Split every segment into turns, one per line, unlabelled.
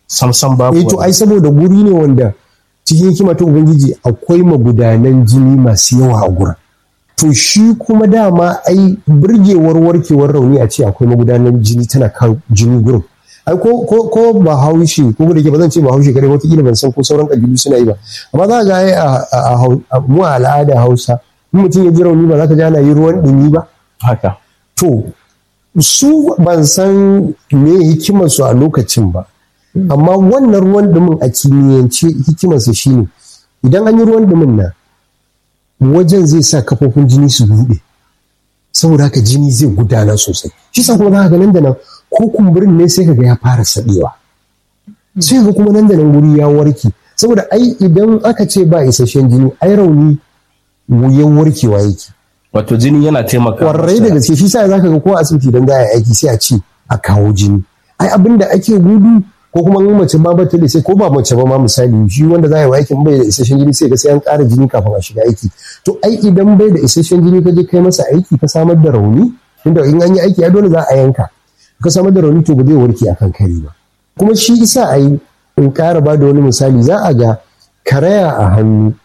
samsam babu
eh to ai saboda guri ne wanda cikin hikima ta ubangiji akwai magudanan jini masu yawa a gurin to shi kuma dama ai burgewar warkewar rauni a ce akwai magudanan jini tana kan jini gurin ai ko ko ko ba haushi ko da ke ba zan ce ba haushi kare wata ban san ko sauran kabilu suna yi ba amma za ga ai a mu a al'ada Hausa in mutum ya ji rauni ba za ka ji ana yi ruwan dumi ba
haka
to su ban san me hikimar su a lokacin ba amma wannan ruwan dumin a kimiyyance hikimarsa shine idan an yi ruwan dumin nan wajen zai sa kafofin jini su buɗe saboda haka jini zai gudana sosai shi sa kuma za ka nan da nan ko kumburin ne sai ka ga ya fara saɗewa sai ga kuma nan da nan wuri ya warke saboda ai idan aka ce ba isasshen jini ai rauni wuyan warkewa yake
wato jini yana taimaka
kwarai da gaske shi sa za ka ga ko asibiti idan za a yi aiki sai a ce a kawo jini ai abin da ake gudu ko kuma in mace ba ba ta da sai ko ba mace ba ma misali shi wanda za a yi aikin bai da isasshen jini sai ga sai an ƙara jini kafin a shiga aiki to ai idan bai da isasshen jini ka je kai masa aiki ka samar da rauni tunda in an yi aiki ya dole za a yanka ka samar da rauni to ba zai warke akan kare ba kuma shi isa a yi in ƙara ba da wani misali za a ga karaya a hannu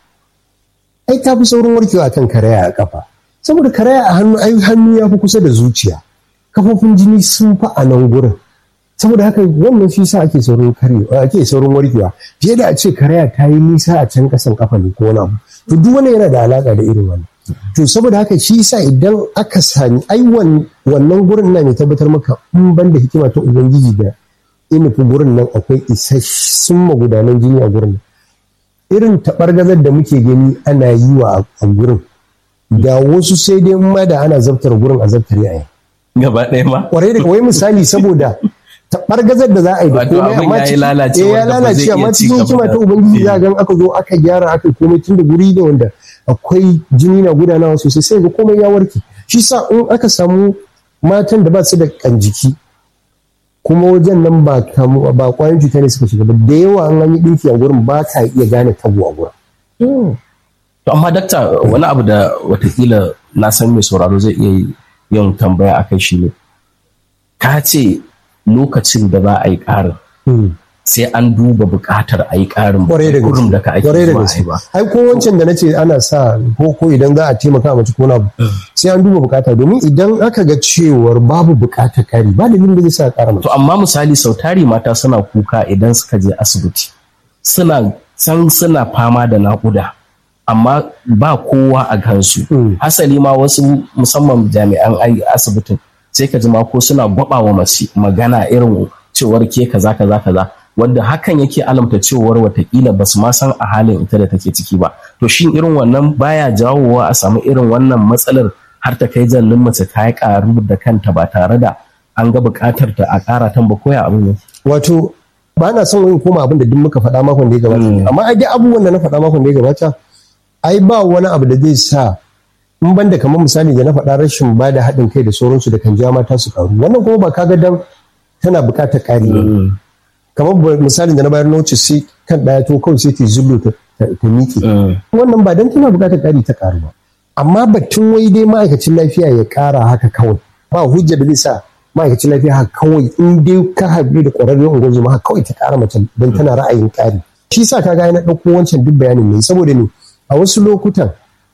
ai ta fi saurin warkewa akan karaya a kafa saboda karaya a hannu ai hannu ya fi kusa da zuciya kafofin jini sun fi a nan gurin saboda haka wannan shi sa ake saurin karewa ake saurin warkewa fiye da a ce karaya ta yi nisa a can kasan kafa ne ko wani abu to duk wannan yana da alaka da irin wannan to saboda haka shi sa idan aka sami ai wannan gurin na mai tabbatar maka in ban da hikima ta ubangiji da inufi gurin nan akwai isassun magudanan jini a gurin irin taɓargazar da muke gani ana yi wa a gurin da wasu sai dai ma da ana zabtar gurin a zabtar yayin
gaba ɗaya ma
kwarai da kawai misali saboda taɓargazar da za a yi da komai amma
ya lalace
ya lalace amma cikin hikima ta ubangiji za ga aka zo aka gyara aka komai tun da guri ne wanda akwai jini na gudanawa sosai sai ga komai ya warke shi sa in aka samu matan da ba su da kanjiki kuma wajen nan ba kamu ba kwayoyin cuta ne suka shiga ba da yawa an yi dinki a gurin ba ka iya gane tabo a gurin
to amma dakta wani abu da watakila na san mai sauraro zai iya yin tambaya a kai shi ne ka ce lokacin da za a yi ƙarin sai an duba buƙatar a yi ƙarin gurin da ka ake
zuwa a yi ba. Ai ko wancan da na ce ana sa ko ko idan za a taimaka mace ko na sai an duba buƙata domin idan aka ga cewar babu buƙatar ƙari ba dalilin da zai sa ƙara mace.
To amma misali sau tari mata suna kuka idan suka je asibiti suna san suna fama da naƙuda. amma ba kowa a kansu hasali ma wasu musamman jami'an asibitin sai ka ji ma ko suna gwaba wa magana irin cewar ke kaza kaza kaza wanda hakan yake alamta cewar watakila ba su ma san a halin ita da take ciki ba to shin irin wannan baya jawowa a samu irin wannan matsalar har ta kai jallin mace ta yi karu da kanta ba tare da an ga buƙatar ta a ƙara tan ba koya abin ne
wato ba na son wani koma abin da duk muka faɗa makon da ya gabata amma ai dai abubuwan da na faɗa makon da ya gabata ai ba wani abu da zai sa in banda kamar misali da na faɗa rashin ba da haɗin kai da sauransu da kan ja mata su karu wannan kuma ba kaga dan tana buƙatar ƙari ba kamar misali da na bayar na wuce sai kan ɗaya to kawai sai ta zullo ta miƙe wannan ba dan tana buƙatar ƙari ta ƙaru ba amma batun wai dai ma'aikacin lafiya ya ƙara haka kawai ba hujja da zai sa ma'aikacin lafiya haka kawai in dai ka haɗu da ƙwararren ungozoma haka kawai ta ƙara mace don tana ra'ayin ƙari shi sa kaga na ɗauko wancan duk bayanin ne saboda ne a wasu lokutan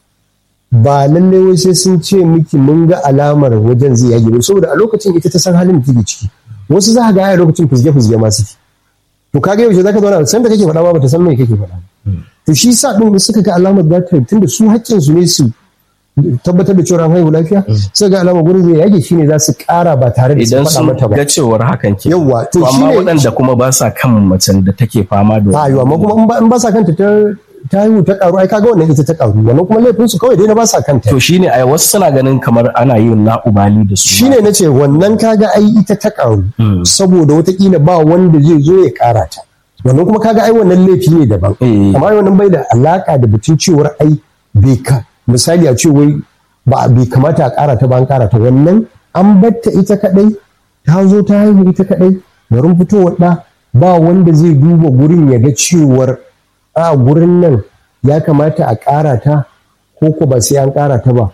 ba lallai wai sai sun ce miki mun ga alamar wajen zai yage ba saboda a lokacin ita ta san halin da take ciki wasu za ka ga a lokacin fizge fizge ma suke to kaga yaushe zaka zauna san da kake faɗa ba ta san me kake faɗa to shi sa din suka ga alamar za ta tunda su haƙƙin su ne su tabbatar da cewa an haihu lafiya sai ga alamar gurin zai yage shine za su ƙara ba tare da su
idan
faɗa
sun
mata ba
ga cewar hakan ke
Yawwa, to
to amma
shine-
waɗanda kuma ba sa kan macen da take fama da
ayo amma kuma in ba- in ba sa kanta ta ta haihu ta karu ai kaga wannan ita ta karu wannan kuma laifin su kawai dai na ba sa kanta
to shine ai wasu suna ganin kamar ana yin la'ubali da su
shine na ce wannan kaga ai ita ta karu saboda watakila ba wanda zai zo ya kara ta wannan kuma kaga ai wannan laifi ne daban
Eh.
amma wannan bai da alaka da batun cewar ai bai ka misali a ce wai ba bai kamata a kara ta ba an kara ta wannan an batta ita kadai ta zo ta haihu ita kadai garin fitowar da ba wanda zai duba gurin ya ga cewar a gurin nan ya kamata a kara ta ko ko ba sai an kara ta ba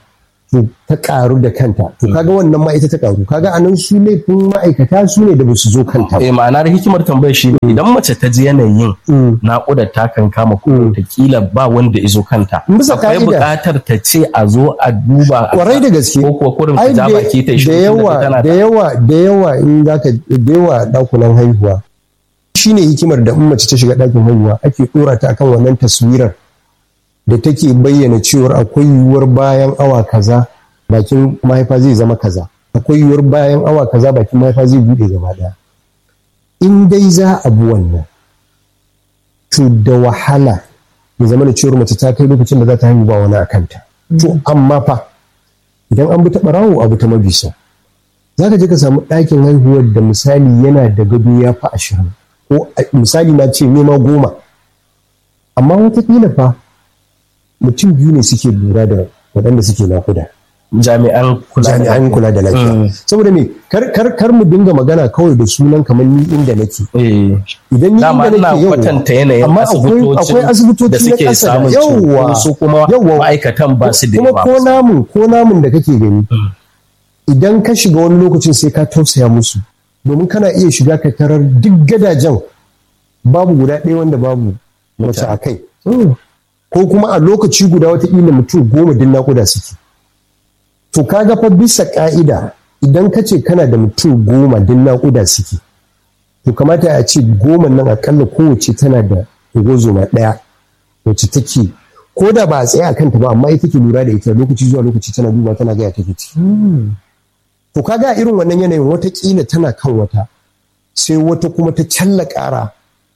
to ta karu da kanta to kaga wannan ma ita ta karu kaga anan su laifin ma'aikata su ne da ba su zo kanta ba
eh ma'anar hikimar tambayar shi ne idan mace ta ji yanayin
Mm.
naƙudar ta kan kama ko ta kila ba wanda izo kanta
Bisa
akwai
ka'ida.
buƙatar ta ce a zo a duba a-
kwarai da gaske
ko kuwa kurin ta
ai
ja
da
baki ta
da
shi
yawa
tana
da yawa da yawa in zaka da yawa dakunan haihuwa shine hikimar da in mace ta shiga ɗakin haihuwa ake ɗora ta akan wannan taswirar da take bayyana cewar akwai yiwuwar bayan awa kaza bakin mahaifa zai zama kaza akwai yiwuwar bayan awa kaza bakin mahaifa zai buɗe gaba ɗaya in dai za a bi wannan to da wahala ya zama da cewar mace ta kai lokacin da za ta haihu ba wani a kanta to amma fa idan an bi ta ɓarawo abu ta mabisa za ka je ka samu ɗakin haihuwar da misali yana da gado ya fi ashirin ko a- misali na ce nema goma amma watakila fa mutum biyu ne suke lura da waɗanda suke nakuda
jami'an kula da
jami'an kula da lafiya saboda me kar, kar, kar mu dinga magana kawai da sunan kamar ni inda nake
eh
idan ni
dama
inda
ina
nake yauwa
kwatanta yanayin
amma akwai akwai asibitoci
da
na
suke
ƙasa da
samun
yauwa
cunkoso kuma
yauwa
ma'aikatan ba su da
kuma
yawa
ko namun ko namun da kake gani idan ka shiga wani lokacin sai ka tausaya musu domin kana iya shiga ka tarar duk gadajen babu guda ɗaya wanda babu mace a kai ko kuma a lokaci guda watakila mutum goma din naƙuda suke to kaga fa bisa ƙa'ida idan ka ce kana da mutum goma din naƙuda suke to kamata a ce goma nan akalla kowace tana da ungozoma ɗaya wacce take ko da ba a tsaye a kanta ba amma ita ke lura da ita lokaci zuwa lokaci tana duba tana gaya take ci to kaga a irin wannan yanayin watakila tana kan wata sai wata kuma ta challa ƙara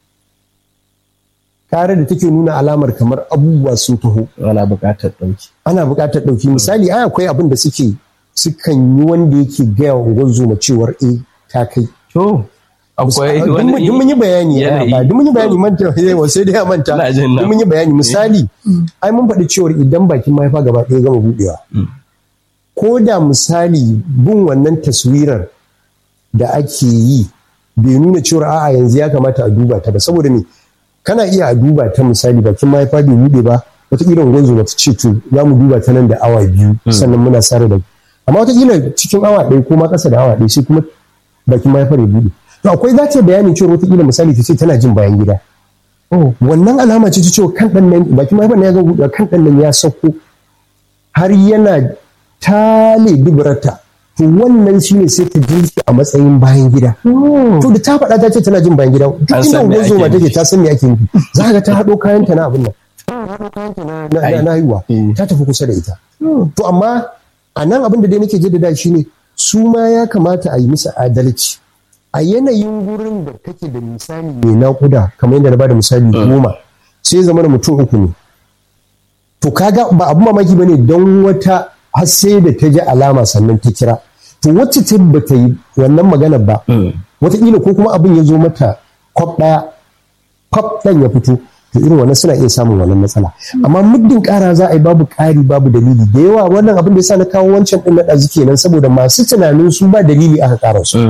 ƙara da take nuna alamar kamar abubuwa sun taho
ana buƙatar ɗauki
ana buƙatar ɗauki misali ai akwai abin da suke sukan yi wanda yake gaya wa ungozoma cewar eh ta kai
to akwai
duk mun- duk mun yi bayani ya
yanayi.
ba duk mun yi bayani manta yawa sai dai ya manta
Ina jin nan.
duk mun yi bayani misali ai mun faɗi cewar idan bakin mahaifa gaba ɗaya gama buɗewa ko da misali bin wannan taswirar da ake yi bai nuna cewar a'a yanzu ya kamata a duba ta ba saboda me kana iya a duba ta misali bakin mahaifa bai buɗe ba wataƙila gwanzo ta ce to za mu duba ta nan da awa biyu sannan muna sare da amma wataƙila cikin awa ɗaya ko ma ƙasa da awa ɗaya sai kuma bakin mahaifar ya buɗe to akwai za ta bayani cewa wataƙila misali ta ce tana jin bayan gida wannan alama ce ta cewa kan ɗan nan bakin mahaifar na ya ga buɗe kan ɗan nan ya sauko har yana tale duburarta to wannan shine sai ta ji shi a matsayin bayan gida to da ta faɗa ta ce tana jin bayan gida duk
An
inda
san me
ungozo ma
ake
take ta san me ake nufi za ka ga ta haɗo kayanta na abin nan na na- na haihuwa ta tafi kusa da ita to amma a nan abin da dai nake jaddada shine su ma ya kamata a yi musu adalci a yanayin gurin da kake da misali mai naƙuda kamar yadda na bada misali goma sai zama da mutum uku ne to kaga ba abu mamaki bane don wata har sai da ta ji alama sannan ta kira to wacce ta bata yi wannan magana ba wataƙila ko kuma abin ya zo mata kwaf ɗaya kwaf ɗan ya fito to irin wannan suna iya samun wannan matsala amma muddin ƙara za a yi babu ƙari babu dalili da yawa wannan abin da ya sa na kawo wancan ɗin na ɗazu kenan saboda masu tunanin su ba dalili aka ƙara su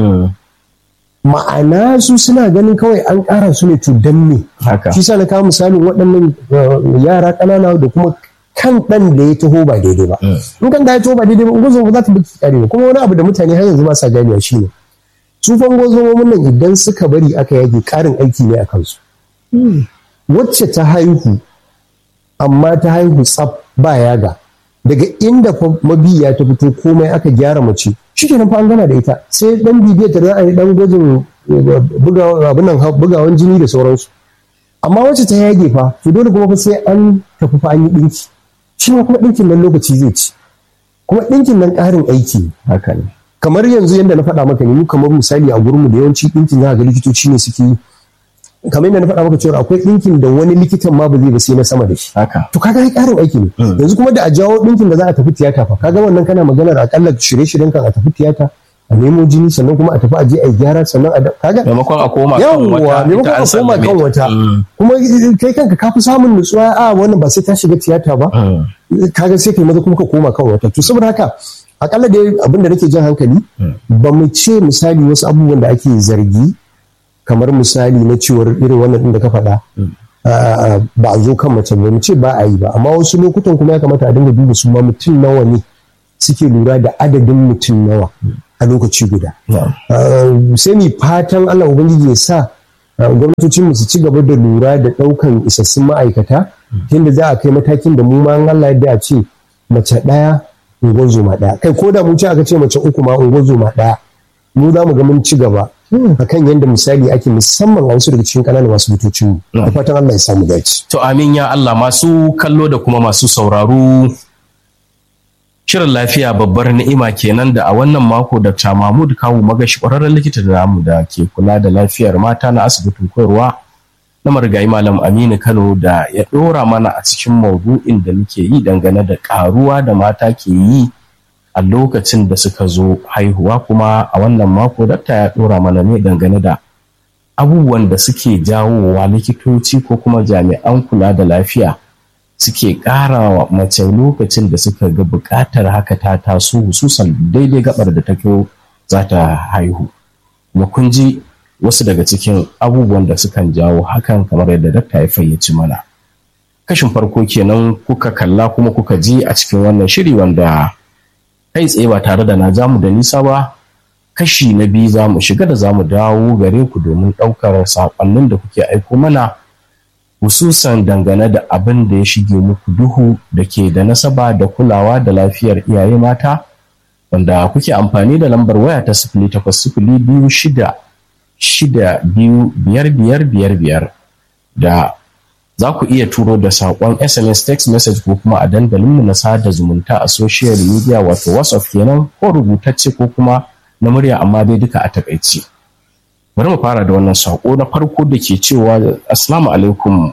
ma'ana su suna ganin kawai an ƙara su ne to dan me
haka
shi sa na kawo misalin waɗannan uh, yara ƙanana da kuma kan ɗan da ya taho ba daidai ba in kan da ya taho ba daidai ba ungozo ba za ta baki kare ba kuma wani abu da mutane har yanzu ba sa ganewa shine su fa ungozomomin nan idan suka bari aka yage ƙarin aiki ne a kansu wacce ta haihu amma ta haihu tsaf ba yaga daga inda fa mabiya ta fito komai aka gyara mace shi kenan fa an gama da ita sai dan bibiyar ta za a yi dan gwajin eh, buga- abin nan, bugawan jini da sauransu amma wacce ta yage fa to dole kuma fa sai an tafi fa an yi dinki shi ma kuma dinkin nan lokaci zai ci kuma dinkin nan ƙarin aiki ne
haka ne
kamar yanzu yadda na faɗa maka ne mu kamar misali a gurinmu da yawanci ɗinkin za ga likitoci ne suke yi kamar yadda na faɗa maka cewa akwai ɗinkin da wani likitan ma ba zai ba sai na sama da shi
haka
to kaga ai ƙarin aiki ne yanzu kuma da a jawo ɗinkin da za a tafi tiyata fa kaga wannan kana maganar akalla shirye-shiryen kan a tafi tiyata a nemo jini sannan kuma a tafi a je a yi gyara sannan a da- kaga
maimakon a koma kan
yawwa
wata
maimakon
ita
a
an
koma
sallame
kan
ta.
wata
Mm.
kuma kai kanka ka fi samun nutsuwa a wannan ba sai ta shiga tiyata ba
Mm.
kaga sai kai maza kuma ka koma kan wata to saboda haka akalla dai abin da nake jan hankali ba mu ce misali wasu abubuwan da ake zargi kamar misali na cewar irin wannan din da ka faɗa ah, ba a zo kan mace ba mu ce ba a yi ba amma wasu lokutan kuma ya kamata a dinga duba su ma mutum nawa ne suke lura da adadin mutum nawa a lokaci guda sai mu fatan Allah ubangiji ya sa gwamnatocin su ci gaba da lura da ɗaukan isassun ma'aikata tunda za a kai matakin da mu ma Allah yadda a ce mace ɗaya unguwar zoma ɗaya kai ko da mu ce aka ce mace uku ma unguwar zoma ɗaya mu za mu ga mun ci gaba akan yadda misali ake musamman a wasu daga cikin ƙananan asibitocin mu da fatan Allah ya samu dace
to amin ya Allah masu kallo da kuma masu sauraro Shirin lafiya babbar ni'ima kenan da a wannan mako Dr. Mahmud Kawu magashi ƙwararren likita da namu da ke kula da lafiyar mata na asibitin koyarwa na marigayi Malam Aminu Kano da ya ɗora mana a cikin maudu'in da muke yi dangane da ƙaruwa da mata ke yi a lokacin da suka zo haihuwa kuma a wannan mako Dr. ya ɗora mana ne dangane da abubuwan da suke jawowa likitoci ko kuma jami'an kula da lafiya suke ƙara wa mace lokacin da suka ga buƙatar haka ta taso hususan daidai gabar da ta kyau za ta haihu kuma kun ji wasu daga cikin abubuwan da sukan jawo hakan kamar yadda dakta ya fayyaci mana kashin farko kenan kuka kalla kuma kuka ji a cikin wannan shiri wanda kai tsaye ba tare da na jamu da nisa ba kashi na biyu za mu shiga da za mu dawo gare ku domin ɗaukar saƙonnin da kuke aiko mana hususan dangane da abin da ya shige muku duhu da ke da nasaba da kulawa da lafiyar iyaye mata wanda kuke amfani da lambar waya ta sifili takwas sifili biyu shida shida biyu biyar biyar biyar biyar da za ku iya turo da saƙon sms text message ko kuma a dandalinmu na sada zumunta a social media wato whatsapp kenan ko rubutacce ko kuma na murya amma dai duka a takaice. bari mu fara da wannan sako na farko da ke cewa assalamu alaikum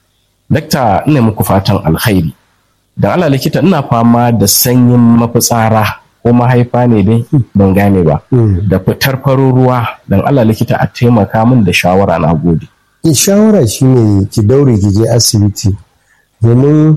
dakta ina muku fatan alkhairi da ala likita ina fama da sanyin mafitsara ko mahaifa ne dai ban gane ba da fitar farin ruwa dan ala likita a taimaka min da shawara na gode
shawara shine ki daure ki je asibiti domin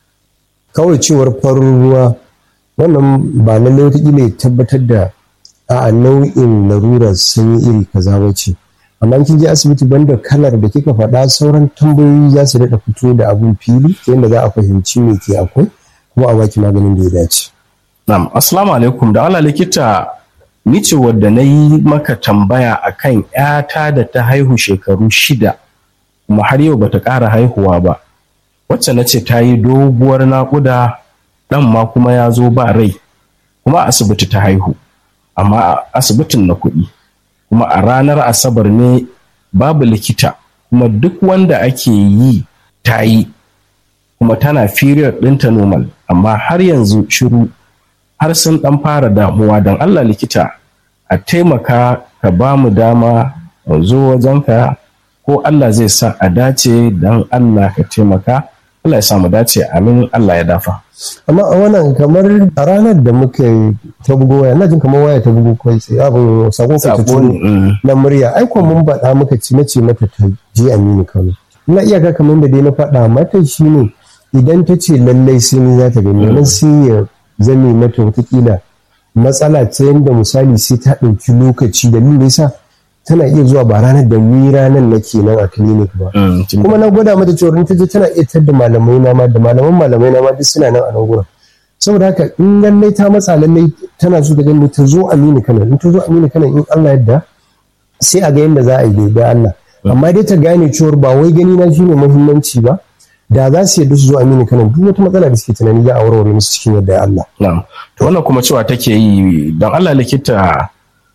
kawai cewar farin ruwa wannan ba lallai wata ya tabbatar da a nau'in larurar sun yi iri kaza wace amma kin je asibiti banda kalar da kika faɗa sauran tambayoyi za su daɗa fito da abun fili yadda za a fahimci me ke akwai kuma a baki maganin da ya dace.
Na'am, assalamu alaikum da Allah likita ni ce wadda na yi maka tambaya akan ‘yata da ta haihu shekaru shida kuma har yau bata ƙara haihuwa ba wacce na ce ta yi doguwar naƙuda ɗan ma kuma ya zo ba rai kuma asibiti ta haihu. amma a asibitin na kuɗi kuma a ranar asabar ne babu likita kuma duk wanda ake yi ta yi kuma tana period ɗinta normal amma har yanzu shiru har sun ɗan fara damuwa don allah likita a taimaka ka ba mu dama mu zo wajenka ko allah zai sa a dace don allah ka taimaka Allah ya samu dace amin Allah ya dafa.
Amma a wannan kamar a ranar da muka ta bugo waya, ina jin kamar waya ta bugo kai sai abin sakon ka ta na murya. Ai kuma mun faɗa muka ci na ce mata ta je Aminu Kano. Ina iyaka kamar da dai na faɗa mata shine idan ta ce lallai sai ni za ta gani nan sai ya zame mata watakila matsala ta yadda misali sai ta ɗauki lokaci da yasa tana iya zuwa ba ranar da ni ranar nake nan a clinic ba kuma na gwada mata cewa ta je tana iya da malamai na ma da malaman malamai na ma duk suna nan a nan gurin saboda haka in lallai ta matsa lallai tana so da gani ta zo Aminu Kano in ta zo Aminu Kano in Allah yadda sai a ga yadda za a yi da Allah amma dai ta gane cewa ba wai gani na shine muhimmanci ba da za su yadda su zo Aminu Kano duk wata matsala da suke tunani za a warware musu cikin yadda Allah
na'am to wannan kuma cewa take yi dan Allah likita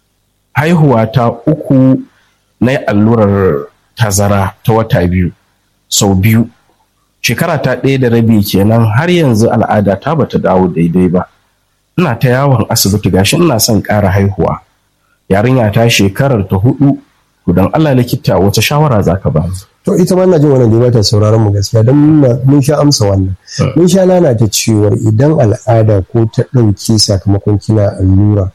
haihuwa ta uku na allurar tazara ta wata biyu sau biyu shekara ta ɗaya da rabi kenan har yanzu al'ada ta bata dawo daidai ba ina ta yawon asibiti gashi ina son ƙara haihuwa yarinya ta shekarar ta hudu to don Allah likita wace shawara zaka ba
to ita ma ina jin wannan da bata sauraron mu gaskiya don mun sha amsa wannan mun sha nana ta cewar idan al'ada ko ta ɗauke sakamakon kina allura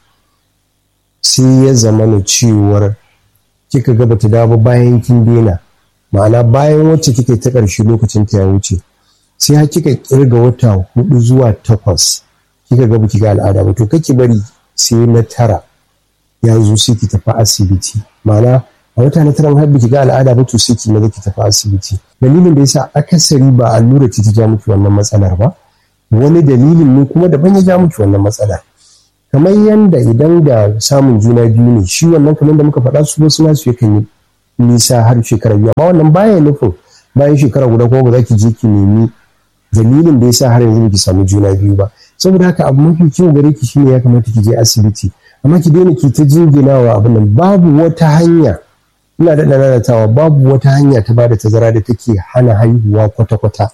sai ya zama na cewar kika ga bata dawo bayan kin daina ma'ana bayan wacce kika ta ƙarshe lokacin ta ya wuce sai har kika kirga wata hudu zuwa takwas kika ga baki ga al'ada ba to kake bari sai na tara ya zo sai ki tafi asibiti ma'ana a wata na taran har baki ga al'ada ba to sai ki maza ki tafi asibiti dalilin da yasa akasari ba allura ce ta ja miki wannan matsalar ba wani dalilin ne kuma daban ya ja miki wannan matsala kamar yanda idan da samun juna biyu ne shi wannan kamar da muka faɗa su wasu nasu yakan yi nisa har shekara biyu amma wannan baya nufin bayan shekara guda kuma ba za ki je ki nemi dalilin da yasa har yanzu ki samu juna biyu ba saboda haka abu mafi kyau gare ki shine ya kamata ki je asibiti amma ki daina ki ta jinginawa abin nan babu wata hanya ina da lalatawa babu wata hanya ta bada tazara da take hana haihuwa kwata-kwata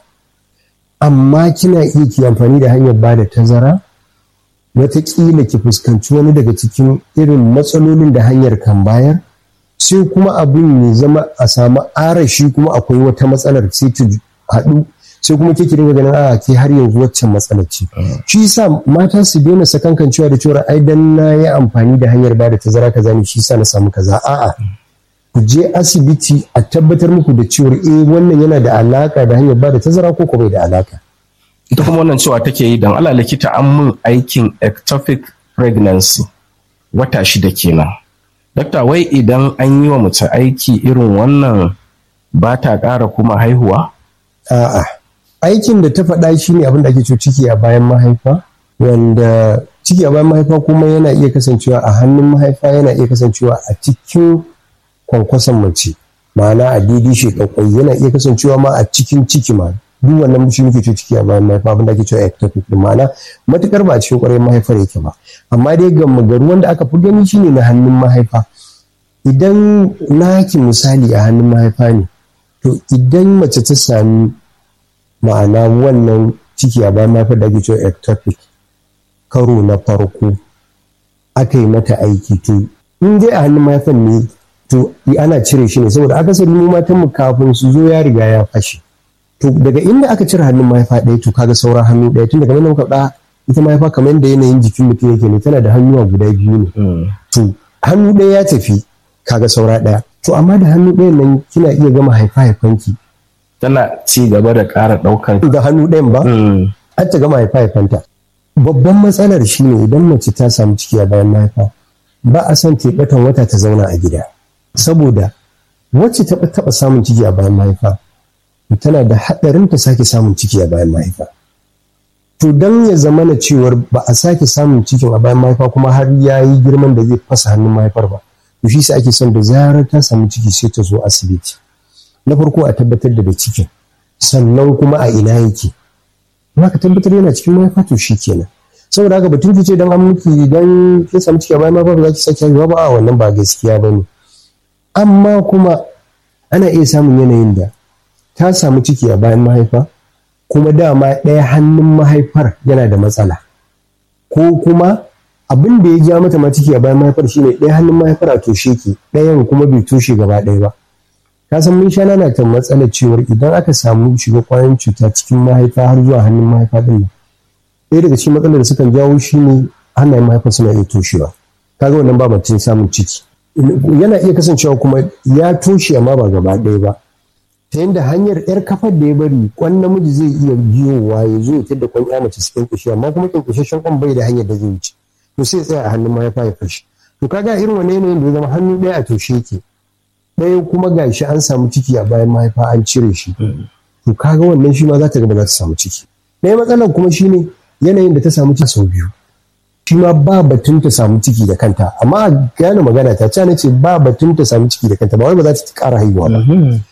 amma kina iya ki amfani da hanyar bada tazara wataƙila ki fuskanci wani daga cikin irin matsalolin da hanyar kan bayar sai kuma abin ya zama a samu arashi kuma akwai wata matsalar sai ta haɗu sai kuma ke dinga ganin a ke har yanzu waccan matsalar ce shi yasa mata su daina sakankancewa da cewa ai dan na yi amfani da hanyar bada tazara kaza ne shi yasa na samu kaza a'a ku je asibiti a tabbatar muku da cewa eh wannan yana da alaka da hanyar bada tazara ko ko bai da alaka
ita kuma wannan cewa take yi don ala likita an mun aikin ectopic pregnancy wata shida kenan dakta wai idan an yi wa mace aiki irin wannan ba ta ƙara kuma haihuwa
a'a aikin da ta faɗa shi ne abin da ake cewa ciki a bayan mahaifa wanda ciki a bayan mahaifa kuma yana iya kasancewa a hannun mahaifa yana iya kasancewa a cikin kwankwason mace ma'ana a daidai shekakwai yana iya kasancewa ma a cikin ciki ma duk wannan shi muke cewa ciki a bayan mahaifa abin da ake cewa ectopic din ma'ana matukar ba a cikin kwarai mahaifar yake ba amma dai ga magaru wanda aka fi gani shine na hannun mahaifa idan naki misali a hannun mahaifa ne to idan mace ta sami ma'ana wannan ciki a bayan mahaifar da ake cewa ectopic karo na farko aka yi mata aiki to in dai a hannun mahaifan ne to ana cire shi ne saboda akasari mu matan mu kafin su zo ya riga ya fashe to daga inda aka cire hannun mahaifa ɗaya to kaga sauran hannu ɗaya tun daga nan muka ɗa ita mahaifa kamar yadda yanayin jikin mutum yake ne tana da hannuwa guda biyu ne to hannu ɗaya ya tafi kaga saura ɗaya to amma da hannu ɗayan nan kina iya gama haifa haifanki
tana ci gaba da ƙara ɗaukan
da hannu ɗayan ba har ta gama haifa haifanta babban matsalar shine idan mace ta samu ciki a bayan mahaifa ba a son teɓatan wata ta zauna a gida saboda wacce ta taɓa samun ciki a bayan mahaifa tana da haɗarin ta sake samun ciki a bayan mahaifa to don ya zama na cewar ba a sake samun cikin a bayan mahaifa kuma har ya yi girman da zai fasa hannun mahaifar ba to shi sa ake son da zarar ta samu ciki sai ta zo asibiti na farko a tabbatar da da cikin sannan kuma a ina yake in ka tabbatar yana cikin mahaifa to shi kenan saboda haka batun ki ce dan an miki dan kin samu ciki a bayan mahaifa ba za ki sake haihuwa ba a wannan ba gaskiya ba ne amma kuma ana iya samun yanayin da ta samu ciki a bayan mahaifa kuma dama ɗaya hannun mahaifar yana da matsala ko kuma abin da ya ja mata ma ciki a bayan mahaifar shine ɗaya hannun mahaifar a toshe ke ɗayan kuma bai toshe gaba ɗaya ba ka san mun sha nana ta matsalar cewar idan aka samu shiga kwayoyin cuta cikin mahaifa har zuwa hannun mahaifa ɗin nan ɗaya daga cikin matsalar da sukan jawo shine hannayen mahaifar suna iya toshewa kaga wannan ba mutum samun ciki yana iya kasancewa kuma ya toshe amma ba gaba ɗaya ba ta yadda hanyar yar kafar da ya bari kwan namiji zai iya biyowa ya zo ya tadda kwan ya mace su kyankushe amma kuma kyankushashen kwan bai da hanyar da zai wuce to sai tsaya a hannun mahaifa ya fashe to kaga irin wani yanayin da ya zama hannu ɗaya a toshe yake ɗaya kuma gashi an samu ciki a bayan mahaifa an cire shi to kaga wannan shi ma za ta ga ba za ta samu ciki ɗaya matsalar kuma shine yanayin da ta samu ciki sau biyu shi ma ba batun ta samu ciki da kanta amma a gane magana ta ce ce ba batun ta samu ciki da kanta ba wai ba za ta ƙara haihuwa ba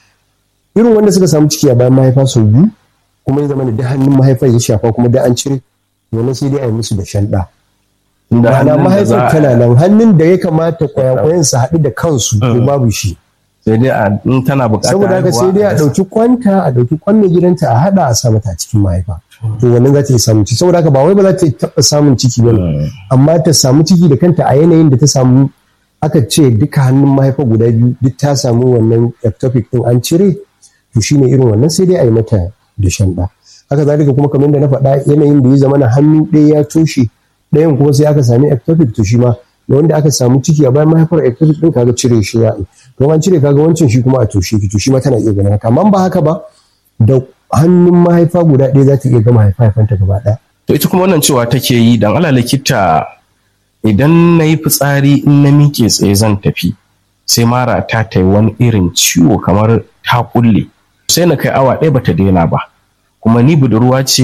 irin wanda suka samu ciki a bayan mahaifa sau biyu kuma ya zama da hannun mahaifar ya shafa kuma da an cire wannan sai dai a yi musu da shanɗa ma'ana mahaifar tana nan hannun da ya kamata kwayakwayan su haɗu da kansu ko babu shi
sai dai a in tana buƙatar
saboda haka sai dai a ɗauki kwanta a ɗauki kwan gidanta a haɗa a sa mata a cikin mahaifa to wannan za ta yi samun ciki saboda haka ba wai ba za ta taɓa samun ciki ba amma ta samu ciki da kanta a yanayin da ta samu aka ce duka hannun mahaifa guda biyu duk ta samu wannan ectopic din an cire to shine irin wannan sai dai a yi mata da shan ɗa haka zalika kuma kamar da na faɗa yanayin da ya zama na hannu ɗaya ya toshe ɗayan kuma sai aka sami ectopic to shi ma da wanda aka samu ciki a bayan mahaifar ectopic din kaga cire shi ya to an cire kaga wancan shi kuma a toshe ki to shi ma tana iya ganin haka amma ba haka ba da hannun mahaifa guda ɗaya za ta iya gama haifanta gaba ɗaya.
To ita kuma wannan cewa take yi dan ala likita idan na yi fitsari in na miƙe tsaye zan tafi sai mara ta ta wani irin ciwo kamar ta kulle sai na kai awa ɗaya bata daina ba kuma ni budurwa ce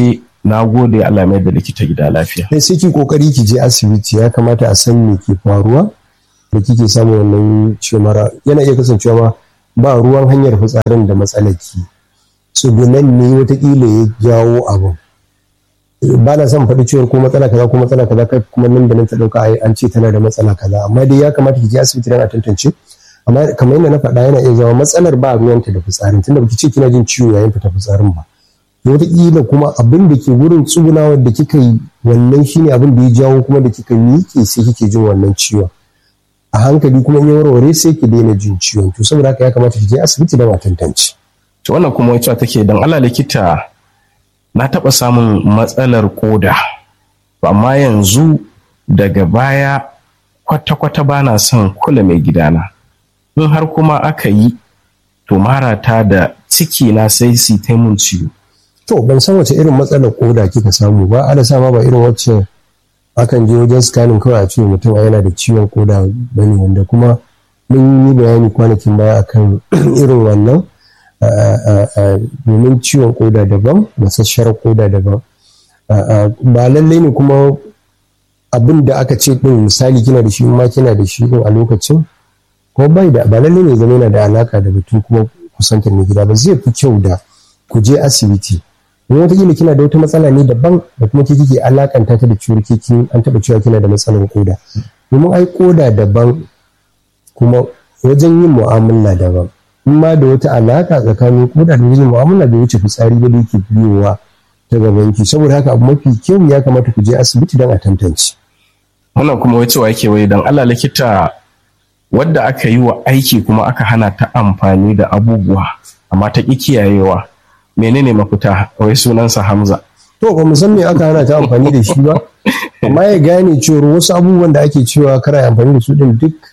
na gode Allah mai da likita gida lafiya
sai sai ki kokari ki je asibiti ya kamata a san me ke faruwa da kike samun wannan ciwon mara yana iya kasancewa ma ba ruwan hanyar fitsarin da matsalar ki tsugunan ne watakila ya jawo abin ba na son faɗi ciwon ko matsala kaza ko matsala kaza kai kuma nan da nan ta ɗauka ai an ce tana da matsala kaza amma dai ya kamata ki je asibiti dan a tantance amma kamar yadda na faɗa yana iya zama matsalar ba ruwanta da fitsarin tunda baki ce kina jin ciwo yayin fita fitsarin ba wataƙila kuma abin da ke wurin tsugunawar da kika yi wannan shine abin da ya jawo kuma da kika miƙe sai kike jin wannan ciwon a hankali kuma in ya warware sai ki daina jin ciwon to saboda haka ya kamata ki je asibiti don a tantance
to wannan kuma wacce take dan Allah likita na taɓa samun matsalar koda to amma yanzu daga baya kwata-kwata ba na son kula mai gidana in har kuma aka yi to marata da ciki na sai su ta mun ciwo
to ban san wace irin matsalar koda kika samu ba ana sama ba irin wacce akan je wajen scanning kawai a ce mutum yana da ciwon koda bane wanda kuma mun yi bayani kwanakin baya akan irin wannan domin ciwon koda daban masasshar koda daban ba lallai ne kuma abin da aka ce din misali kina da shi ma kina da shi din a lokacin ko bai da ba lallai ne zama yana da alaka da batun kuma kusantar mai gida ba zai fi kyau da ku je asibiti don wataƙila kina da wata matsala ne daban da kuma ke kike alakanta ta da ciwon kiki an taɓa cewa kina da matsalar koda domin ai koda daban kuma wajen yin mu'amala daban in ma da wata alaka tsakanin koda da wajen mu'amala da wuce fitsari ba da yake biyowa ta gaban ki saboda haka abu mafi kyau ya kamata ku je asibiti don a tantance
wannan kuma wace wa yake wai dan Allah likita wadda aka yi wa aiki kuma aka hana ta amfani da abubuwa amma ta ƙi kiyayewa menene mafita wai sunansa Hamza
to ba mu san me aka hana ta amfani da shi ba amma ya gane cewa wasu abubuwan da ake cewa kara amfani da su din duk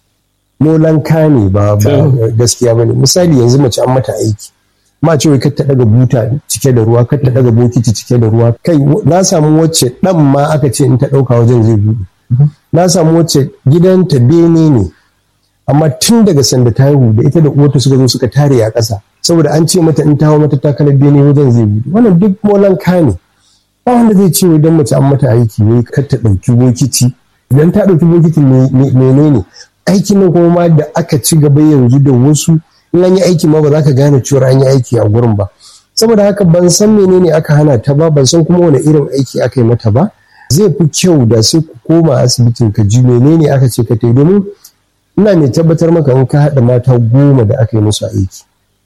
molanka ne ba gaskiya bane misali yanzu mace an mata aiki ma ce wai kar ta daga buta cike da ruwa kar ta daga bokiti cike da ruwa kai na samu wacce dan ma aka ce in ta dauka wajen zai buɗe na samu wacce gidanta bene ne amma tun daga sanda ta haihu da ita da uwarta suka zo suka tare a ƙasa saboda an ce mata in ta hau mata takalar bene wajen zai buɗe wannan duk molanka ne ba wanda zai ce idan mace an mata aiki ne kar ta ɗauki bokiti idan ta ɗauki bokiti menene aikin nan kuma ma da aka ci gaba yanzu da wasu in an yi aiki ma ba za ka gane cewa an yi aiki a gurin ba saboda haka ban san menene aka hana ta ba ban san kuma wani irin aiki aka yi mata ba zai fi kyau da sai ku koma asibitin ka ji menene aka ce ka tai domin ina mai tabbatar maka in ka haɗa mata goma da aka yi musu aiki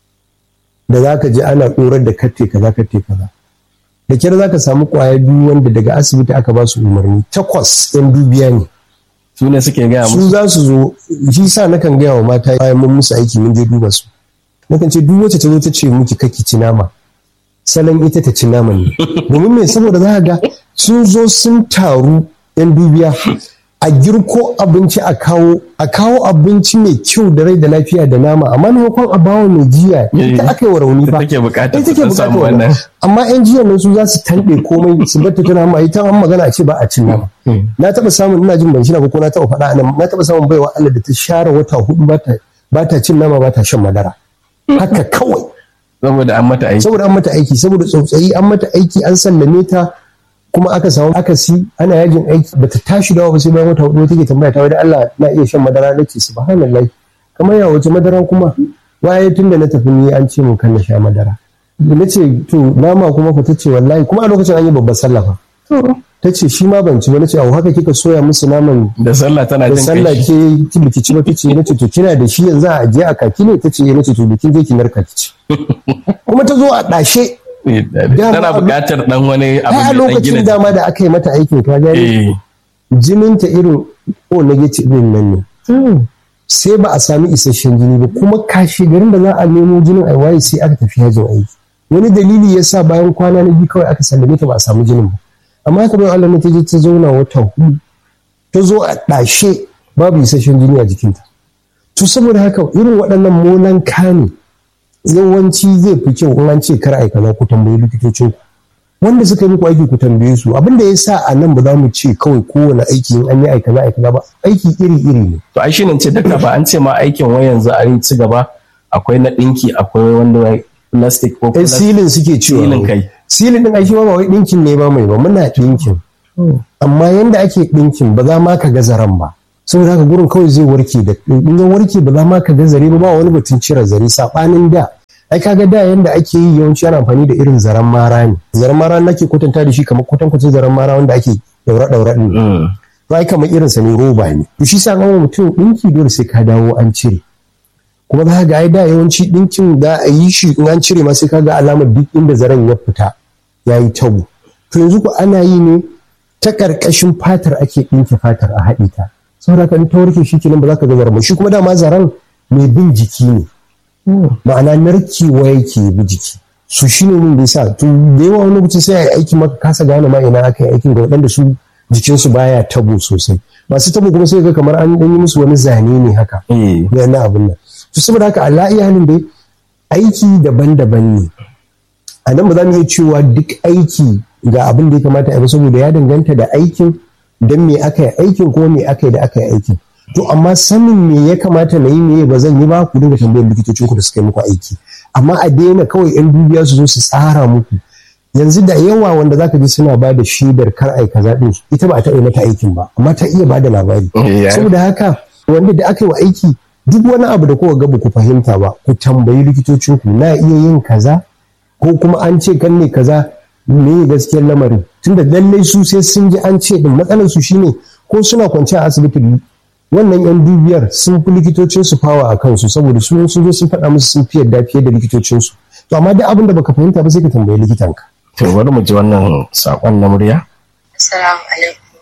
da za ka ji ana ɗorar da katte kaza katte kaza da kyar za ka samu ƙwaya biyu wanda daga asibiti aka ba su umarni takwas yan dubiya ne
su ne suke gaya
su
musu
za su zo shi sa nakan gaya wa mata bayan mun musu aiki mun je duba su nakan ce duk wacce ta zo ta ce miki kake ci nama salon ita ta ci nama ne domin me saboda za ka ga sun zo sun taru yan dubiya a girko abinci a kawo a kawo abinci mai kyau da rai da lafiya da nama amma maimakon a bawa mai jiya ita aka yi wa rauni ba
take bukatar
ita
ta
take
samu
bukatar
wannan
wannan amma yan jiya nan su za su tanɗe komai su bar ta tana ma ita an magana a ce ba a cin nama na taɓa samun ina jin ban shi ba ko na taɓa faɗa anan na taɓa samun baiwa Allah da ta share wata hudu ba ta ba ta cin nama ba ta shan madara haka kawai
saboda an mata aiki
saboda an mata aiki saboda tsautsayi an mata aiki an sallame ta kuma aka samu akasi ana yajin aiki bata tashi dawa ba sai bayan wata hudu take tambaya ta wai Allah na iya shan madara nace subhanallahi kamar ya wace madara kuma waye tun da na tafi ni an ce mun kan na sha madara na ce to nama kuma fa tace wallahi kuma a lokacin an yi babbar sallah fa ta ce shi ma ban ci ba nace a haka kika soya musu naman
da sallah tana
da
jin
sallah
kai
ke ki biki ci ba tace nace to kina da shi yanzu a aje a kaki ne tace eh nace to bikin je ki narka ki ci kuma ta zo a dashe
tana bukatar dan wani abu
ai a
mai dan
lokacin
gina
dama da aka yi mata aikin ka gani
eh
jininta irin o negative din nan ne sai ba a sami isasshen jini ba kuma kashe garin da za a nemo jinin a waye sai aka tafi yajin aiki wani dalili ya sa bayan kwana na biyu kawai aka sallame ta ba a samu jinin ba amma haka bai Allah ne ta je ta zauna wata hudu ta zo a ɗashe babu isasshen jini a jikinta to saboda haka irin waɗannan molan kane yawanci zai fi kyau in an ce kar ai kaza ku tambayi likitocin ku wanda suka yi muku aiki ku tambaye su abin da ya sa a nan ba za mu ce kawai kowane aiki in an yi aika za aika ba aiki iri iri ne
to ai shine ce duka ba an ce ma aikin wai yanzu a yi ci gaba akwai na dinki akwai wanda wai plastic ko
ai
plastic
silin suke cewa
Silin kai.
silin din ai shi ma ba wai dinkin ne ba mai ba muna dinkin amma yanda ake dinkin ba za ma ka ga zaren ba saboda haka gurin kawai zai warke da in ya warke ba za ma ka ga zare ba ba wani batun cire zare sabanin da ai kaga da yanda ake yi yawanci ana amfani da irin zaren mara ne zaren mara nake kwatanta da shi kamar kwatankwacin zaren mara wanda ake daura daura din to ai kamar irin sa ne roba ne to shi sa an mutum dinki dole sai ka dawo an cire kuma za ga ai da yawanci dinkin za a yi shi in an cire ma sai ka ga alamar duk inda zaren ya fita ya yi tabo to yanzu ko ana yi ne ta karkashin fatar ake dinke fatar a haɗe ta saboda ka ta warke shi kenan ba za ka ga zaren shi kuma dama zaren mai bin jiki ne ma'ana narkewa yake bi jiki su shi ne mun da yasa to da yawa wani lokaci sai a yi aiki maka kasa gane ma ina aka yi aikin ga waɗanda su jikinsu baya tabo sosai masu tabo kuma sai ga kamar an yi musu wani zane ne haka na abin nan to saboda haka Allah iya halin dai aiki daban-daban ne a nan ba za mu iya cewa duk aiki ga abin da ya kamata a yi saboda ya danganta da aikin don me aka yi aikin ko me aka yi da aka yi aikin to amma sanin me ya kamata na yi me ba zan yi ba ku dinga tambayar likitocin ku da suka yi muku aiki amma a daina kawai yan dubiya su zo su tsara muku yanzu da yawa wanda zaka ji suna ba da shaidar kar ai kaza din ita ba ta yi mata aikin ba amma ta iya ba da labari saboda haka wanda da aka yi wa aiki duk wani abu da kowa ga ku fahimta ba ku tambayi likitocin ku na iya yin kaza ko kuma an ce kan ne kaza me gaskiyar lamarin tunda lallai su sai sun ji an ce din matsalar su shine ko suna kwance a asibiti wannan yan dubiyar sun fi likitocin su fawa a kansu saboda su sun zo sun faɗa musu sun fi yadda fiye da likitocin su to amma duk abin da baka fahimta ba sai ka tambayi likitanka
to bari mu ji wannan sakon na murya
assalamu alaikum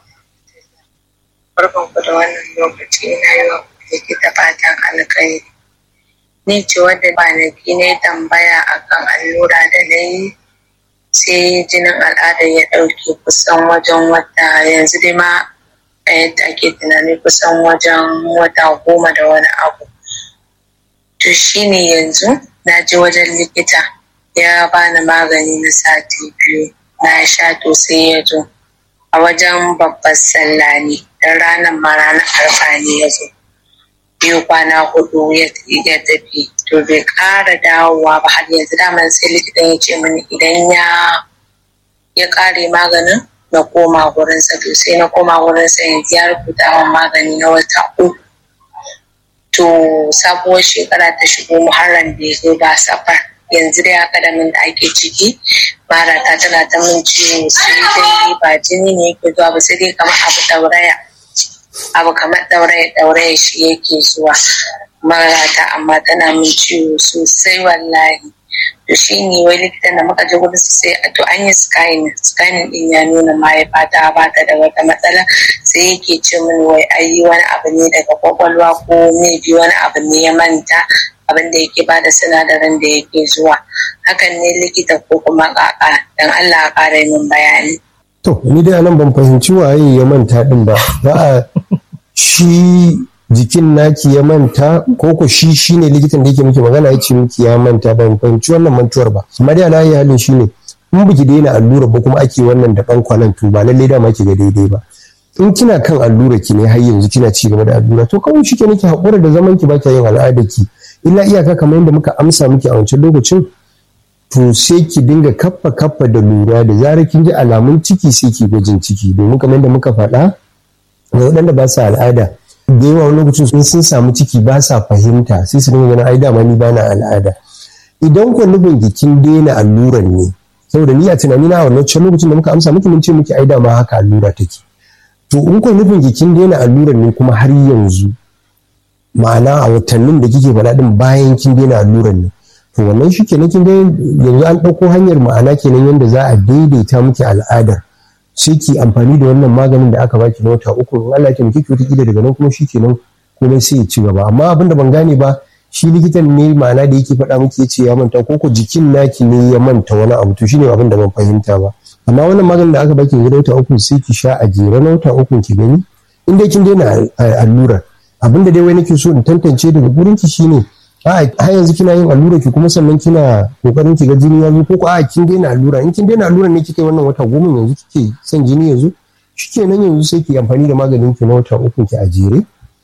barkan ku da wannan lokaci ina yi wa likita fatan alkhairi ni ce wadda kwanaki ne tambaya akan allura da na yi sai jinin al'adar ya ɗauke kusan wajen wata yanzu dai ma a yadda ake tunani kusan wajen wata goma da wani abu to shine yanzu na je wajen likita ya bani magani na sati biyu na sha to sai ya zo a wajen babbar sallah ne don ranar ma ranar arfa ne ya zo biyu kwana hudu ya tafi to bai ƙara dawowa ba har yanzu daman sai likitan ya ce mini idan ya ya ƙare maganin na koma gurinsa to sai na koma gurinsa yanzu ya rubuta min magani na wata uku to sabuwar shekara ta shigo muharram bai zo ba safar yanzu dai haka da min da ake ciki mara ta tana ta min ciwo sai dai ba jini ne yake zuwa ba sai dai kamar abu dauraya abu kamar dauraya dauraya shi yake zuwa marata amma tana min ciwo sosai wallahi to shi ne wai likitan da muka je gudu sai to an yi scanning scanning din ya nuna mahaifa ta ba ta da wata matsala sai yake ce min wai ayi wani abu ne daga kwakwalwa ko maybe wani abu ne ya manta abin da yake bada sinadarin da yake zuwa hakan ne likita ko kuma kaka dan Allah a ƙara min bayani
to ni dai anan ban fahimci waye ya manta din ba ba a shi jikin naki ya manta ko ko shi shine likitan da yake miki magana ya ce miki ya manta ban fahimci wannan mantuwar ba amma dai alayi halin shine in biki daina allura ba kuma ake wannan da ban kwanan to ba lallai dama ki ga daidai ba in kina kan allura ki ne har yanzu kina ci gaba da allura to kawai shi ke nake haƙura da zaman ki ba ki yin al'ada ki illa iyaka kamar yadda muka amsa miki a wancan lokacin to sai ki dinga kaffa kaffa da lura da zarar kin ji alamun ciki sai ki gwajin ciki domin kamar yadda muka faɗa ga waɗanda ba su al'ada da yawa wani lokacin in sun samu ciki ba sa fahimta sai su dinga ganin ai dama ni bana al'ada idan ku nufin kin daina alluran ne saboda ni a tunani na wannan lokacin da muka amsa miki mun ce miki ai dama haka allura take to in ku nufin kin daina alluran ne kuma har yanzu ma'ana a watannin da kike faɗa din bayan kin daina alluran ne to wannan shi kenan kin ga yanzu an ɗauko hanyar ma'ana kenan yadda za a daidaita miki al'adar sai ki amfani da wannan maganin da aka baki na wata uku in Allah ya taimake ki wata kila daga nan kuma shi kenan komai sai ya ci gaba amma abin da ban gane ba shi likitan ne ma'ana da yake faɗa miki yace ya manta ko ko jikin naki ne ya manta wani abu to shine abin da ban fahimta ba amma wannan maganin da aka baki na wata uku sai ki sha a jere na wata uku ki gani in dai kin daina allurar abin da dai wai nake so in tantance daga gurin ki shine a yanzu kina yin allura ki kuma sannan kina kokarin ki ga jini ya zo ko ko a kin daina allura in kin daina allura ne kike wannan wata goma yanzu kike son jini yanzu shikenan yanzu sai ki amfani da maganin ki na wata uku ki a jere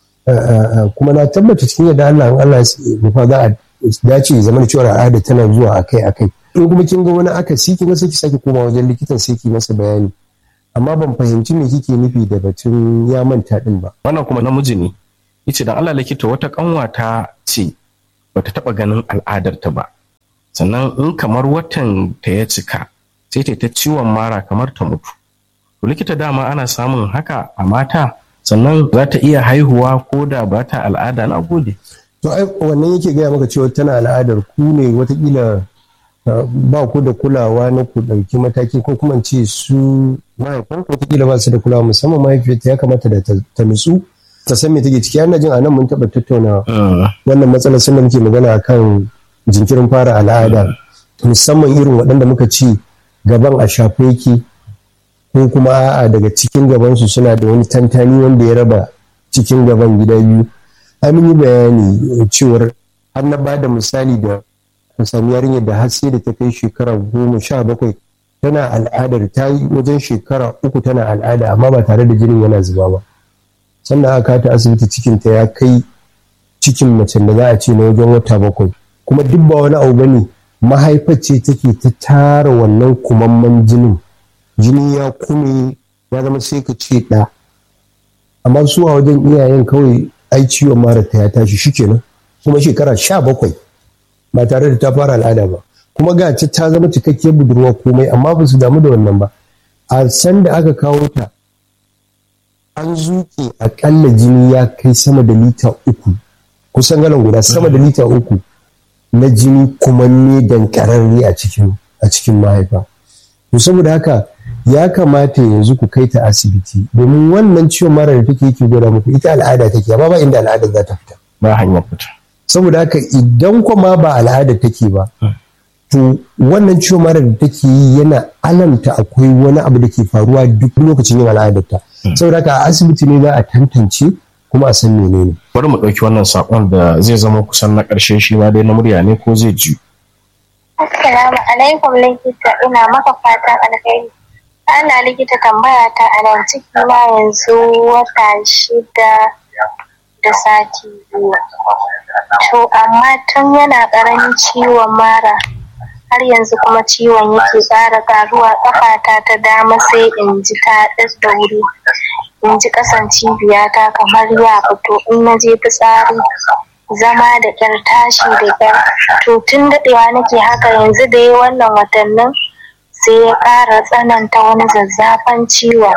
kuma na tabbata cikin yadda Allah in Allah ya za a dace ya zama da cewa al'ada tana zuwa akai akai in kuma kin ga wani akasi kin ga sai ki sake koma wajen likitan sai ki masa bayani amma ban fahimci me kike nufi da batun ya manta din ba
wannan kuma namiji ne yace dan Allah likita wata kanwata ce bata taba ganin al'adarta ba sannan in kamar watan ta ya cika sai ta ta ciwon mara kamar ta mutu to likita dama ana samun haka a mata sannan za ta iya haihuwa ko da ba ta al'ada na gode
to ai wannan yake gaya maka cewa tana al'adar ku ne watakila ba ku da kulawa na ku ɗauki mataki ko kuma ce su mahaifan ku watakila ba su da kulawa musamman mahaifiyarta ya kamata da ta nutsu ta san me take ciki ana jin anan mun taɓa tattauna wannan matsalar sun da muke magana akan jinkirin fara al'ada musamman irin waɗanda muka ci gaban a shafe yake ko kuma a'a daga cikin gabansu suna da wani tantani wanda ya raba cikin gaban gida biyu an yi bayani cewar har na ba da misali da ka sami yarinyar da har sai da ta kai shekara goma sha bakwai tana al'adar ta yi wajen shekara uku tana al'ada amma ba tare da jinin yana zuba ba sannan aka ta asibiti cikinta ya kai cikin macen da za a ce na wajen wata bakwai kuma duk ba wani abu bane mahaifar ce take ta tara wannan kumamman jinin jini ya kume ya zama sai ka ce ɗa amma su a wajen iyayen kawai ai ciwon mara ta ya tashi shikenan kuma shekara sha bakwai ba tare da ta fara al'ada ba kuma ga ce ta zama cikakkiyar budurwa komai amma ba su damu da wannan ba a san da aka kawo ta an zuke akalla jini ya kai sama da lita uku kusan galan guda sama da lita uku na jini kuma ne dankararre a cikin a cikin mahaifa to saboda haka ya kamata yanzu ku kai ta asibiti domin wannan ciwon mara da take yake gwada muku ita al'ada take amma ba inda al'ada za ta fita
ba hanyar fita
saboda haka idan kuma ba al'ada take ba to wannan ciwon mara da take yi yana alamta akwai wani abu da ke faruwa duk lokacin yin al'adarta saboda haka a asibiti ne za a tantance kuma a san menene
bari mu ɗauki wannan saƙon da zai zama kusan na ƙarshe shi ma dai na murya ne ko zai ji
Assalamu alaikum likita ina maka fatan alheri ana likita tambaya ta a nan ciki na yanzu wata shida da sati biyu to amma tun yana ƙaramin ciwon mara har yanzu kuma ciwon yake ƙara ƙaruwa ƙafata ta dama sai in ji ta da wuri in ji ƙasan cibiyata kamar ya fito in na je fitsari zama da ƙyar tashi da ƙyar to tun daɗewa nake haka yanzu da yi wannan watannin sai ya ƙara tsananta wani zazzafan ciwon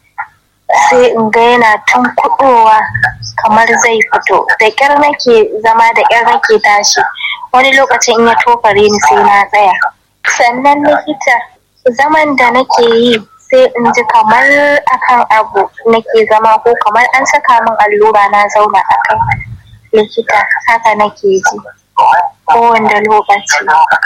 sai in ga yana tun kuɗowa kamar zai fito da ƙyar nake zama da ƙyar nake tashi wani lokacin in ya tofare ni sai na tsaya sannan likita zaman da nake yi sai in ji kamar akan abu nake zama ko kamar an saka min allura na zauna a kai likita haka nake ji kowane lokaci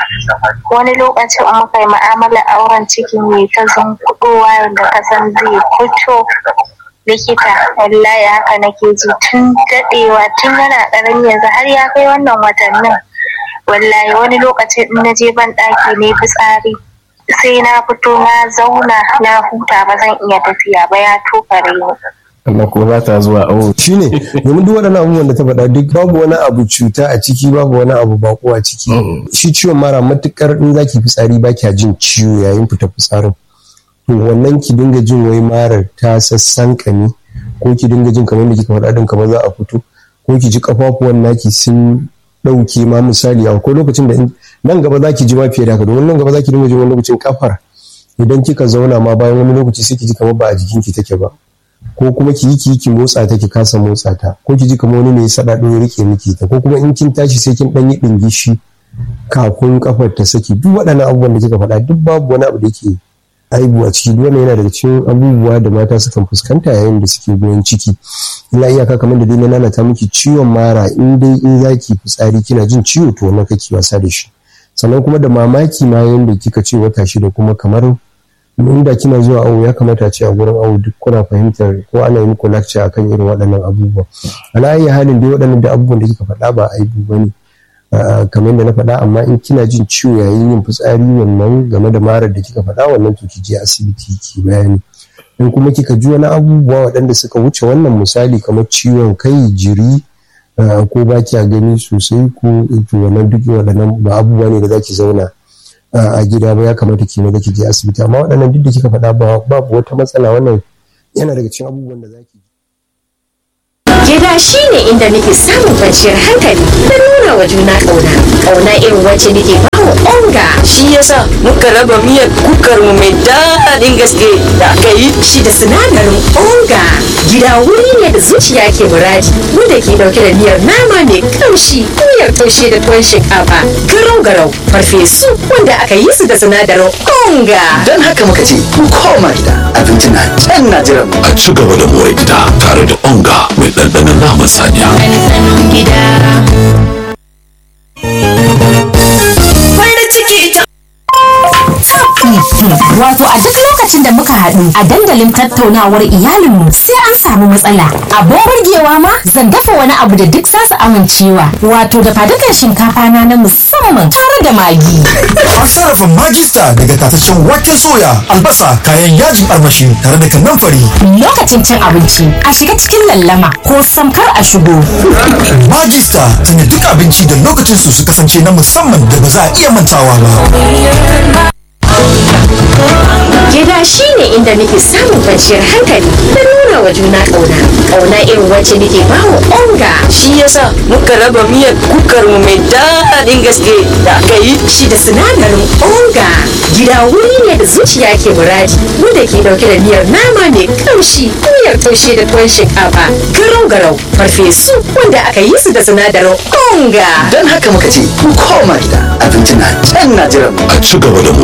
wani lokacin in muka yi ma'amala auren cikin mai ta zunkuɗowa yadda ka san zai fito likita wallahi haka nake ji tun daɗewa tun yana ƙarami yanzu har ya kai wannan watannin wallahi wani lokacin in na je ban ɗaki ne fitsari sai na fito na zauna na huta ba zan iya tafiya ba ya tofare ni
Allah ko za ta zuwa awo
shine domin duk waɗannan abubuwan da ta faɗa duk babu wani abu cuta a ciki babu wani abu bako a ciki shi ciwon mara matukar in zaki fitsari ba kya jin ciwo yayin fita fitsarin to wannan ki dinga jin wai marar ta sassan kame ko ki dinga jin kamar da kika faɗa din kamar za a fito ko ki ji kafafuwan naki sun ɗauke ma misali akwai lokacin da nan gaba za ki ji ma fiye da haka domin nan gaba za ki dinga jin wani lokacin kafar idan kika zauna ma bayan wani lokaci sai ki ji kamar ba a jikinki take ba ko kuma ki yi ki ki motsa ta ki kasa motsa ta ko ki ji kamar wani ne ya sada ya rike miki ta ko kuma in kin tashi sai kin dan yi dingishi kafin kafar ta saki duk waɗannan abubuwan da kika faɗa duk babu wani abu da yake aibu a ciki duk wannan yana daga cikin abubuwa da mata sukan fuskanta yayin da suke goyon ciki ina iyaka kamar da dai na lalata miki ciwon mara in dai in zaki fitsari kina jin ciwo to wannan kake wasa da shi sannan kuma da mamaki ma yanda kika ce wata shida kuma kamar inda kina zuwa awo ya kamata ce a gurin awo duk kuna fahimtar ko ana yi muku lakca akan irin waɗannan abubuwa ala ayi halin dai waɗannan da abubuwan da kika faɗa ba aibu bane kamar yadda na faɗa amma in kina jin ciwo yayin yin fitsari wannan game da marar da kika faɗa wannan to ki je asibiti ki bayani in kuma kika ji wani abubuwa waɗanda suka wuce wannan misali kamar ciwon kai jiri ko ba kya gani sosai ko wannan duk waɗannan ba abubuwa ne da za ki zauna a gida ba ya kamata ki da ki je asibiti amma waɗannan duk da kika faɗa babu wata matsala wannan yana daga cikin abubuwan da zaki
Gida shi ne inda nake samun kwanciyar hankali da nuna wa juna ƙauna. Ƙauna irin wacce nake ba wa onga.
Shi yasa muka raba miyar kukar mu mai daɗin gaske da aka yi.
Shi da sinadarin onga. Gida wuri ne da zuciya ke muradi wanda ke ɗauke da miyar nama mai kamshi, miyar taushe da tuwon shinkafa, garau-garau, farfesu wanda aka yi su da sinadarin onga.
Don haka muka ce ku koma gida abinci na can na jiran mu.
A ci gaba da more gida tare da onga mai ɗanɗanon naman saniya.
Ɗanɗanon gida.
Farin ciki ta
Wato a duk lokacin da muka haɗu a dandalin tattaunawar iyalinmu sai an samu matsala. Abin burgewa ma zan dafa wani abu da duk zasu amincewa. Wato da fadukan shinkafa na na musamman tare da magi.
An sarrafa magista daga tataccen waken soya, albasa, kayan yajin armashi tare da kanamfari.
Lokacin cin abinci a shiga cikin lallama ko samkar a shigo.
Magista tana duk abinci da lokacin su su kasance na musamman da ba za a iya mantawa ba.
Gida shi ne inda nake samun kwanciyar hankali da nuna wa juna ƙauna. Ƙauna irin wacce nake ba wa onga.
shi yasa muka raba miyar kukar mu mai daɗin gaske da aka yi.
Shi da sinadarin onga. Gida wuri ne da zuciya ke muradi wanda ke ɗauke da miyar nama mai kamshi, miyar taushe da tuwon shinkafa, garau-garau, farfesu wanda aka yi su da sinadarin onga.
Don haka muka ce ku koma gida abinci na can na jiran mu.
A ci gaba da more